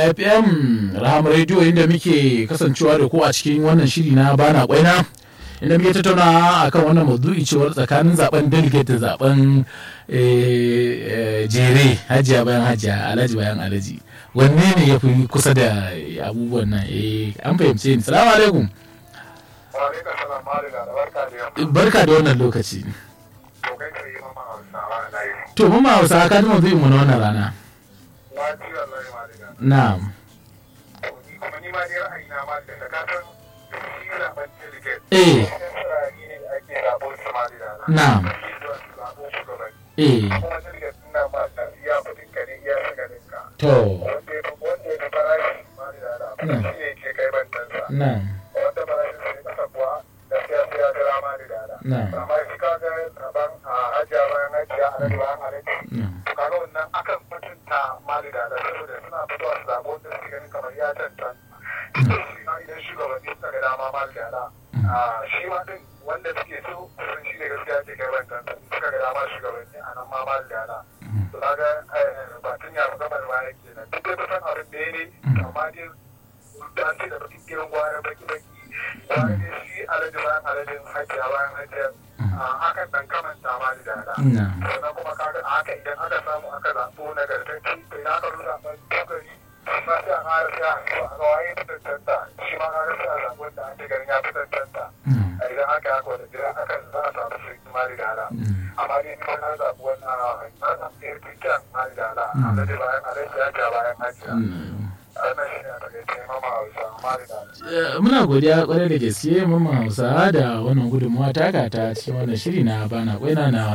FM Rahama Radio inda muke kasancewa da ku a cikin wannan shiri na bana kwaina inda muke tattauna akan wannan maudu'i cewar tsakanin zaben delegate da zaben jere hajiya bayan hajiya alhaji bayan alhaji wanne ne ya fi kusa da abubuwan nan eh an fahimce ni salamu alaikum barka da wannan lokaci to mama hausa ka ji maudu'in mu na wannan rana na'am eh na'am eh to na'am na'am shi ma din wanda suke so sun shi ne gaskiya ce kai ban kan suka ga dama shugabanni a nan ma ma da yana to kaga batun ya gaba da baya kenan duk da kusan abin da ne amma dai an ce da bakin gidan gwara baki baki gwara ne shi alhaji bayan alhajin hajiya bayan hajiya hakan dan kamanta ma da yana sannan kuma kaga a haka idan aka samu aka zaɓo nagartacci to ina ka rusa ban kokari ba sai a ƙara sai a a ga waye ta tantanta shi ma kaga sai a zaɓi wanda ake ganin ya fi tantanta idan aka haka wanda jira aka za a samu su ma da ala amma dai ni na zaɓi wannan na zaɓi ɗaya fitan ma da ala amma dai bayan alaji ya ja bayan hajiya wannan shi ne a takaice mama hausa ma da ala muna godiya kwarai da gaske mama hausa da wannan gudunmawa taka ta cikin wannan shiri na bana kwaina na